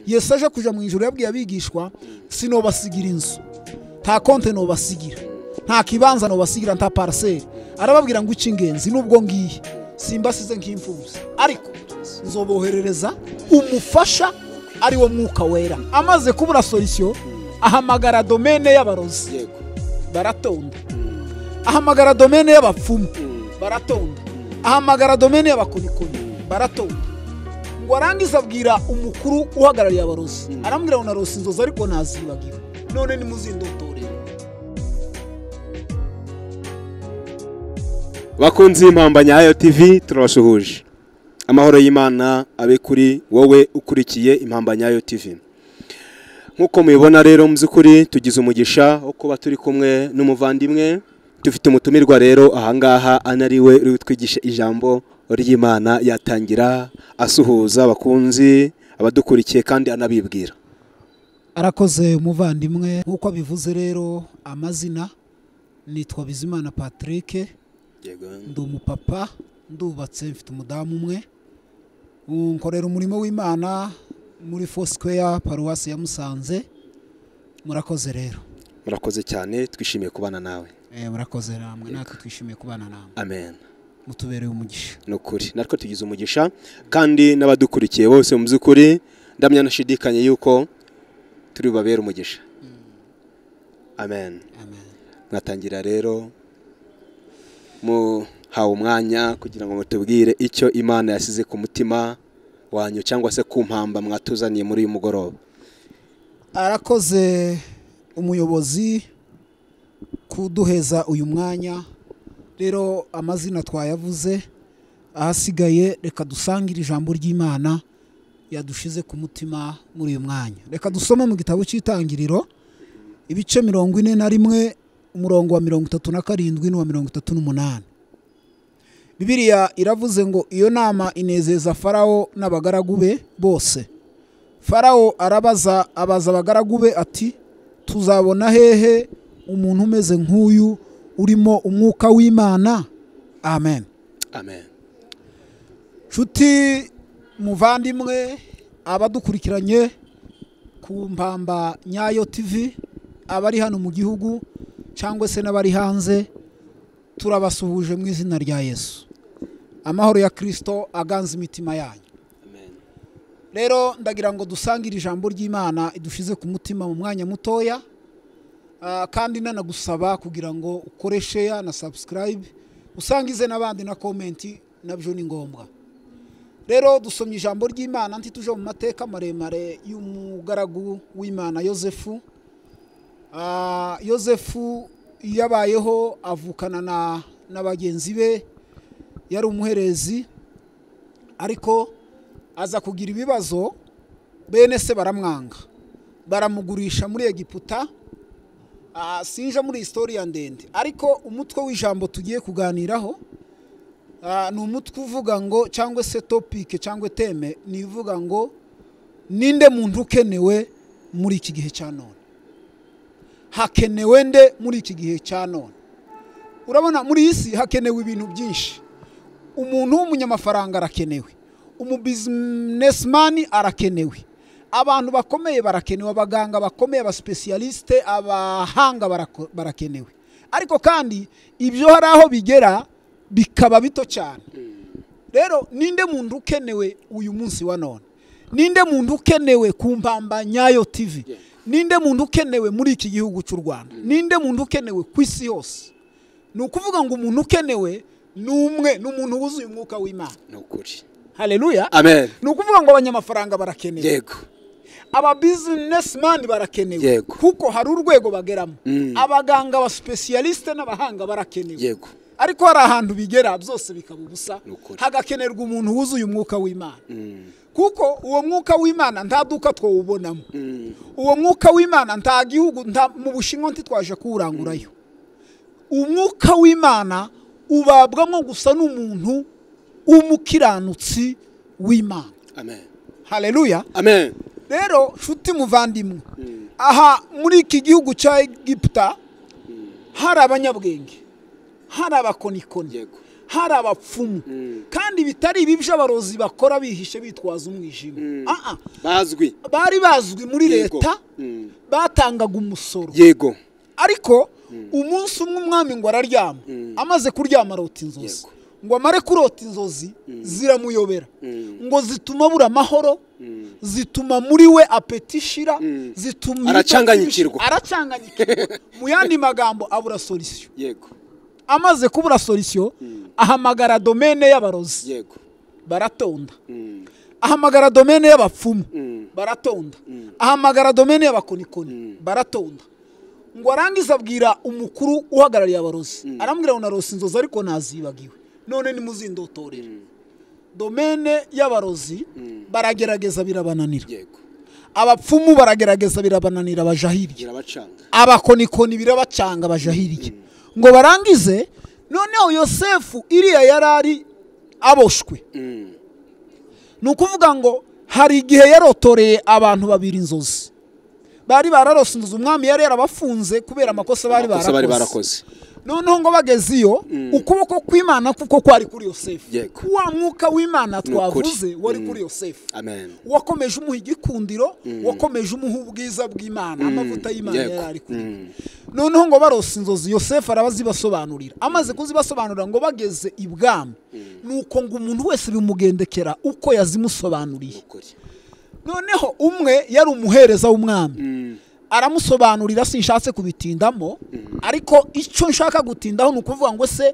yesu aje kujya mu ijoro yabwiye abigishwa sinobasigira inzu nta konte nobasigira nta kibanza nobasigira nta paraseri arababwira ngo ingenzi n'ubwo ngiye simbasize nk'imfubyi ariko nzoboherereza umufasha ari wo mwuka wera amaze kubura solisiyo ahamagara domene y'abarozi baratonda ahamagara domene y'abapfumu baratonda ahamagara domene y'abakonikoni baratonda ngo arangize abwira umukuru uhagarariye abarozi arambwira ngo narose inzozi ariko ntazibagiwe none nimuzindotorere bakunzi y'impamba nyayo tv turabasuhuje amahoro y'imana abe kuri wowe ukurikiye impamba nyayo tv nk'uko mubibona rero mu by'ukuri tugize umugisha wo kuba turi kumwe n'umuvandimwe dufite umutumirwa rero ahangaha anariwe uri butwigishe ijambo ry'imana yatangira asuhuza abakunzi abadukurikiye kandi anabibwira arakoze umuvandimwe nk'uko abivuze rero amazina nitwa bizimana patrick ndi umupapa ndubatse mfite umudamu umwe nkorera umurimo w'imana muri fosikweya paruwasi ya musanze murakoze rero murakoze cyane twishimiye kubana nawe murakoze namwe natwe twishimiye kubana namwe amen mutubereye umugisha ni ukuri natwe tugize umugisha kandi n'abadukurikiye bose mu by'ukuri ndamya nashidikanye yuko turi bubabere umugisha amen mwatangira rero muhawe umwanya kugira ngo mutubwire icyo imana yasize ku mutima wanyu cyangwa se ku mpamba mwatuzaniye muri uyu mugoroba arakoze umuyobozi kuduheza uyu mwanya rero amazina twayavuze ahasigaye reka dusangire ijambo ry'imana yadushize ku mutima muri uyu mwanya reka dusome mu gitabo cy'itangiriro ibice mirongo ine na rimwe umurongo wa mirongo itatu na karindwi n'uwa mirongo itatu n'umunani bibiriya iravuze ngo iyo nama inezeza farawo n'abagaragu be bose farawo arabaza abaza abagaragu be ati tuzabona hehe umuntu umeze nk'uyu urimo umwuka w'imana amen amen nshuti muvandimwe abadukurikiranye ku mpamba nyayo tivi abari hano mu gihugu cyangwa se n'abari hanze turabasuhuje mu izina rya yesu amahoro ya kirisito aganza imitima yanyu rero ndagira ngo dusangire ijambo ry'imana idushize ku mutima mu mwanya mutoya kandi nanagusaba kugira ngo ukoreshe ya na sabusikarayibe usangize n'abandi na komenti nabyo ni ngombwa rero dusomye ijambo ry'imana ntituje mu mateka maremare y'umugaragu w'imana yosefu yosefu yabayeho avukana na bagenzi be yari umuherezi ariko aza kugira ibibazo bene se baramwanga baramugurisha muri egiputa sinje muri isitoriya ndende ariko umutwe w'ijambo tugiye kuganiraho ni umutwe uvuga ngo cyangwa se topike cyangwa teme ni ivuga ngo ninde muntu ukenewe muri iki gihe cya none hakenewe nde muri iki gihe cya none urabona muri iyi si hakenewe ibintu byinshi umuntu w'umunyamafaranga arakenewe umubizinesimani arakenewe abantu bakomeye barakenewe abaganga bakomeye abasipesiyalisite abahanga barakenewe ariko kandi ibyo hari aho bigera bikaba bito cyane rero ninde muntu ukenewe uyu munsi wa none ninde muntu ukenewe ku mpamba nyayo tivi ninde muntu ukenewe muri iki gihugu cy'u rwanda ninde muntu ukenewe ku isi yose ni ukuvuga ngo umuntu ukenewe ni umwe ni umuntu wuzuye umwuka w'imana ni ukuri hareruya amen ni ukuvuga ngo abanyamafaranga barakenewe yego ababizinesimani barakenewe Yego. kuko hari urwego bageramo Mm. abaganga abasipesiyalisite n'abahanga barakenewe yego ariko hari ahantu bigera byose bikaba ubusa Ni ukuri. hagakenerwa umuntu wuzuye umwuka w'imana Mm. kuko uwo mwuka w'imana nta duka twawubonamo Mm. uwo mwuka w'imana nta gihugu nta mu bushinwa ntitwaje kuwurangurayo umwuka w'imana ubabwamo gusa n'umuntu w'umukiranutsi w'imana amen hareruya amen rero nshuti muvandimwe aha muri iki gihugu cya egiputa hari abanyabwenge hari abakonikoni yego hari abapfumu kandi bitari ibi by'abarozi bakora bihishe bitwaza umwijima Ah, ah. bazwi bari bazwi muri Yego. leta Mm. batangaga umusoro yego ariko umunsi umwe umwami ngo araryama amaze kuryama arota inzozi Yego. ngo amare kurota inzozi ziramuyobera Mm. ngo zituma abura amahoro Mm. zituma muri we apeti ishira zituma Aracanganyikirwa. aracanganyikirwa mu yandi magambo abura solisiyo yego amaze kubura solisiyo ahamagara domene y'abarozi yego baratonda Mm. ahamagara domene y'abapfumu Mm. baratonda ahamagara domene y'abakonikoni baratonda ngo arangize abwira umukuru uhagarariye abarozi arambwira ngo narosi inzozi ariko nazibagiwe none nimuzindotorere domene y'abarozi baragerageza birabananira yego abapfumu baragerageza birabananira baja hirya irabacanga abakonikoni birabacanga baja hirya ngo barangize noneho yosefu iriya yari ari aboshwe Mm. ni ukuvuga ngo hari igihe yarotoreye abantu babiri inzozi bari bararose inzozi umwami yari yarabafunze kubera amakosa bari Amakosa bari barakoze barakoze noneho ngo bageze iyo ukuboko kw'imana kuko kwari kuri yosefu Yego. wa mwuka w'imana Ni ukuri. twavuze wari kuri yosefu amen wakomeje umuha igikundiro wakomeje umuha ubwiza bw'imana amavuta y'imana Yego. yari ari kuri we. Mm. noneho ngo barose inzozi yosefu arabazibasobanurira amaze kuzibasobanurira ngo bageze ibwami nuko ngo umuntu wese bimugendekera uko yazimusobanuriye Ukuri. noneho umwe yari umuhereza w'umwami Mm. aramusobanurira sinshatse kubitindamo ariko icyo nshaka gutindaho ni ukuvuga ngo se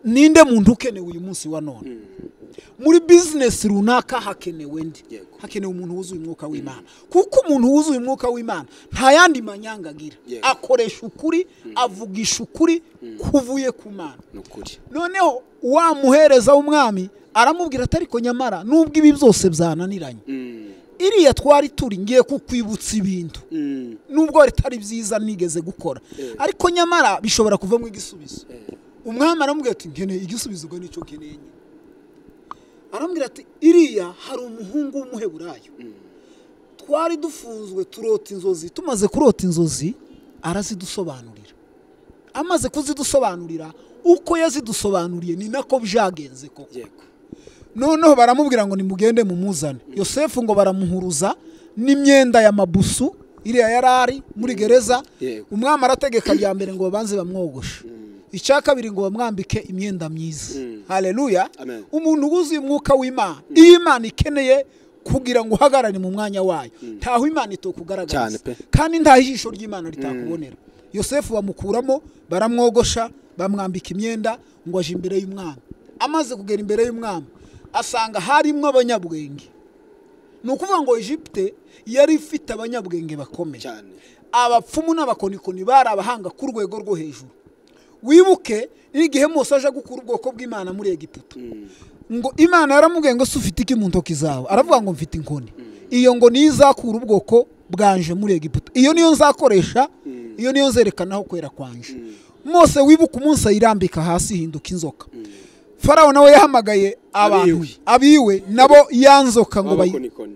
ninde muntu ukenewe uyu munsi wa none muri bizinesi runaka hakenewe ndi Yego. hakenewe umuntu wuzuye umwuka w'imana kuko umuntu wuzuye umwuka w'imana nta yandi manyanga agira Yego. akoresha ukuri avugisha ukuri kuvuye ku mana ni ukuri noneho wa muhereza w'umwami aramubwira ati ariko nyamara nubwo ibi byose byananiranye Mm. iriya twari turi ngiye kukwibutsa ibintu Mm. nubwo bitari byiza nigeze gukora ariko nyamara bishobora kuvamo igisubizo umwami aramubwira ati nkeneye igisubizo ngo nicyo nkeneye nyine." aramubwira ati iriya hari umuhungu w'umuheburayo twari dufunzwe turota inzozi tumaze kurota inzozi arazidusobanurira amaze kuzidusobanurira uko yazidusobanuriye ni nako byagenze koko yego noneho baramubwira ngo nimugende mumuzane yosefu ngo baramuhuruza n'imyenda ya mabusu iriya yari ari muri gereza Yego. umwami arategeka rya mbere ngo babanze bamwogoshe icya kabiri ngo bamwambike imyenda myiza hareruya Amen. umuntu wuzuye umwuka w'imana iyo imana ikeneye kugira ngo uhagarare mu mwanya wayo ntaho imana Cyane itokugaragariza pe. kandi ntaho ijisho ry'imana ritakubonera yosefu bamukuramo baramwogosha bamwambika imyenda ngo aje imbere y'umwami amaze kugera imbere y'umwami asanga harimo abanyabwenge ni ukuvuga ngo egipte yari ifite abanyabwenge bakomeye cyane abapfumu n'abakonikoni bari abahanga ku rwego rwo hejuru wibuke n'igihe mose aje gukura ubwoko bw'imana muri egiputa ngo imana yaramubwiye ngo si ufite iki mu ntoki zawe aravuga ngo mfite inkoni iyo ngo niyo izakura ubwoko bwanje muri egiputa iyo niyo nzakoresha iyo niyo nzerekanaho kwera kwanje mose wibuke umunsi ayirambika hasi ihinduka inzoka farawo nawe yahamagaye abantu Abiwe. abiwe nabo ya nzoka ngo bayi babakonikoni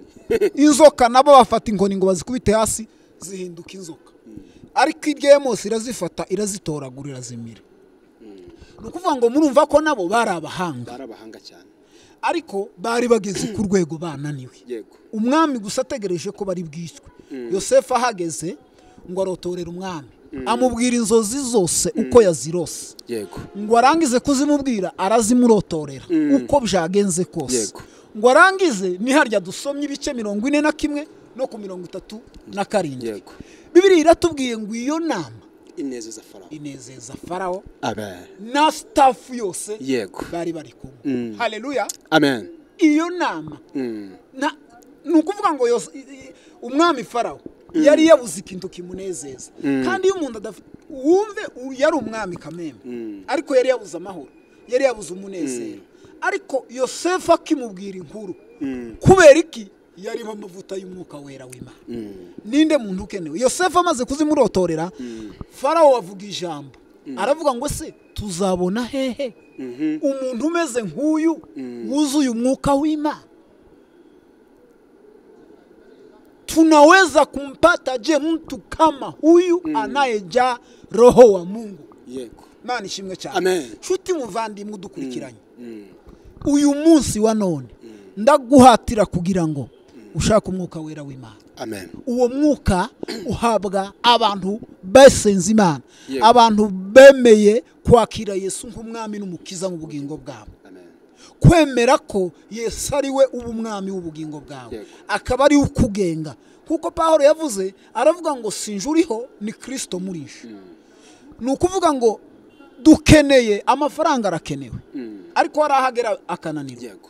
inzoka nabo bafata inkoni ngo bazikubite hasi zihinduka inzoka ariko irya ya mose irazifata irazitoragura irazimira ni ukuvuga ngo murumva ko nabo bari abahanga bari abahanga cyane ariko bari bageze ku rwego bananiwe yego umwami gusa ategereje ko bari bwiswe yosefu ahageze ngo arotorere umwami amubwira inzozi zose uko yazirose yego ngo arangize kuzimubwira arazimurotorera uko byagenze kose Yego. ngo arangize ni harya dusomye ibice mirongo ine na kimwe no ku mirongo itatu na karindwi yego bibiri iratubwiye ngo iyo nama inezeza farawo inezeza farawo amen na sitafu yose yego bari bari kumwe Mm. hareruya amen iyo nama Mm. nta- ni ukuvuga ngo yose i- i- umwami farawo yari yabuze ikintu kimunezeza kandi iyo umuntu adafite wumve u- yari umwami kamembe ariko yari yabuze amahoro yari yabuze umunezero ariko yosefu akimubwira inkuru kubera iki yariho amavuta y'umwuka wera w'imana ninde muntu ukenewe yosefu amaze kuzimurotorera farawo avuga ijambo aravuga ngo se tuzabona hehe umuntu umeze nk'uyu wuzuye umwuka w'imana tunaweza kumpata je mtu kama huyu anayejaa roho wa mungu yego imana ishimwe cyane amen nshuti muvandimwe udukurikiranye Mm. uyu munsi wa none ndaguhatira kugira ngo ushake umwuka wera w'imana amen uwo mwuka uhabwa abantu basenze imana Yego. abantu bemeye kwakira yesu nk'umwami n'umukiza mu bugingo bwabo amen kwemera ko yesu ari we uba umwami w'ubugingo bwawe Yego. akaba ari we ukugenga kuko pawulo yavuze aravuga ngo sinje uriho ni kirisito murisha ni ukuvuga ngo dukeneye amafaranga arakenewe Mm. ariko hari aho agera akananirwa yego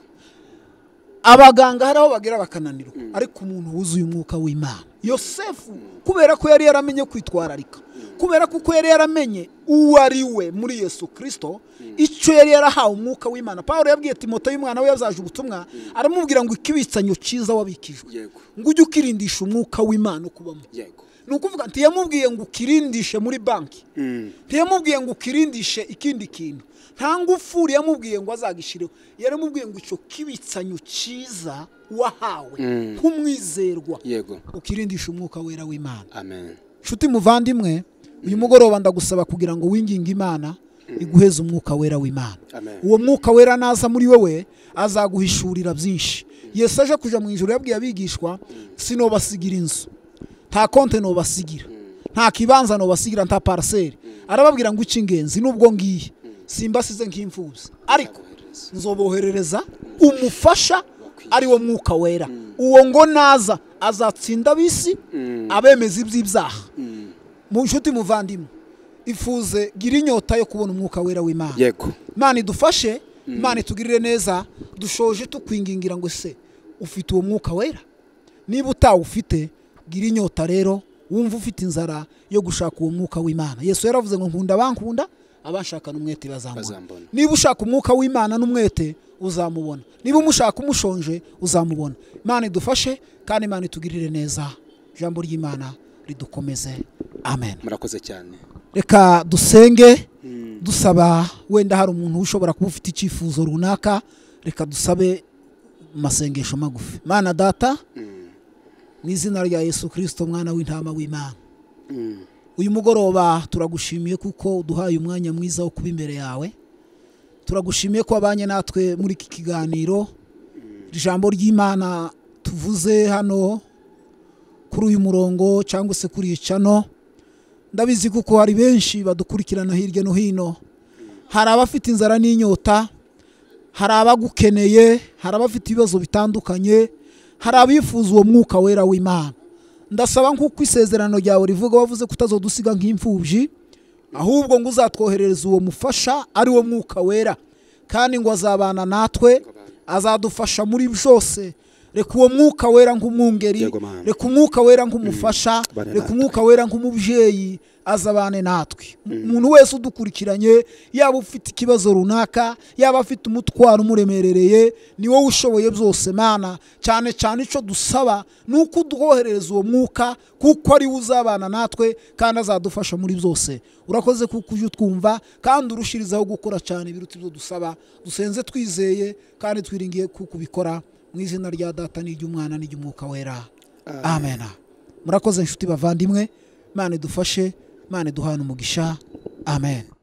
abaganga hari aho bagera bakananirwa ariko umuntu wuzuye umwuka w'imana yosefu kubera ko yari yaramenye kwitwararika kubera ko uko yari yaramenye uwo ari we muri yesu kirisito icyo yari yarahawe umwuka w'imana pawulo yabwiye timote y'umwana we yazaje ubutumwa aramubwira ngo ikibitsanyo cyiza wabikijwe yego ngo ujye ukirindisha umwuka w'imana ukubamo yego ni ukuvuga nti yamubwiye ngo ukirindishe muri banki Mm. ntiyamubwiye ngo ukirindishe ikindi kintu nta ngufuri yamubwiye ngo azagishireho yaramubwiye ngo icyo kibitsanyo cyiza wahawe Mm. nk'umwizerwa yego ukirindisha umwuka wera w'imana amen nshuti muvandimwe uyu mugoroba ndagusaba kugira ngo winginge imana iguheze umwuka wera w'imana amen uwo mwuka wera naza muri wowe azaguhishurira byinshi yesu aje kuja mu ijoro yabwiye abigishwa sinobasigira inzu nta konte nobasigira nta kibanza nobasigira nta paraseri arababwira ngo icy'ingenzi nubwo ngiye simbasize nk'imfubyi ariko Akohereza. nzoboherereza umufasha ari wo mwuka wera uwo ngo naza azatsinda ab'isi abemeza iby'ibyaha mu nshuti muvandimwe ifuze gira inyota yo kubona umwuka wera w'imana yego imana idufashe imana itugirire neza dushoje tukwingingira ngo se ufite uwo mwuka wera niba utawufite gira inyota rero wumva ufite inzara yo gushaka uwo mwuka w'imana yesu yaravuze ngo nkunda abankunda abanshakana umwete bazamubona Bazambona. niba ushaka umwuka w'imana n'umwete uzamubona niba umushaka umushonje uzamubona imana idufashe kandi imana itugirire neza ijambo ry'imana ridukomeze amen murakoze cyane reka dusenge dusaba wenda hari umuntu ushobora kuba ufite icyifuzo runaka reka dusabe mu masengesho magufi mana data mu izina rya yesu kirisito mwana w'intama w'imana Mm. uyu mugoroba turagushimiye kuko uduhaye umwanya mwiza wo kuba imbere yawe turagushimiye ko wabanye natwe muri iki kiganiro ijambo ry'imana tuvuze hano kuri uyu murongo cyangwa se kuri iyi cano ndabizi kuko hari benshi badukurikirana hirya no hino hari abafite inzara n'inyota hari abagukeneye hari abafite ibibazo bitandukanye hari abifuza uwo mwuka wera w'imana ndasaba nk'uko isezerano ryawe rivuga wavuze ko utazodusiga nk'imfubyi ahubwo ngo uzatwoherereza uwo mufasha ari wo mwuka wera kandi ngo azabana natwe azadufasha muri byose reka uwo mwuka wera nk'umwungeri Yego, Mana. reka umwuka wera nk'umufasha Bane reka natwe. umwuka wera nk'umubyeyi azabane natwe umuntu wese udukurikiranye yaba ufite ikibazo runaka yaba afite umutwaro umuremerereye ni wowe ushoboye byose mana cyane cyane icyo dusaba ni uko uduhoherereza uwo mwuka kuko ari we uzabana natwe kandi azadufasha muri byose urakoze kuko ujya utwumva kandi urushirizaho gukora cyane biruta ibyo dusaba dusenze twizeye kandi twiringiye kuko ubikora mu izina rya data n'iry'umwana n'iry'umwuka wera amen murakoze inshuti bavandimwe imana idufashe imana iduhana umugisha amen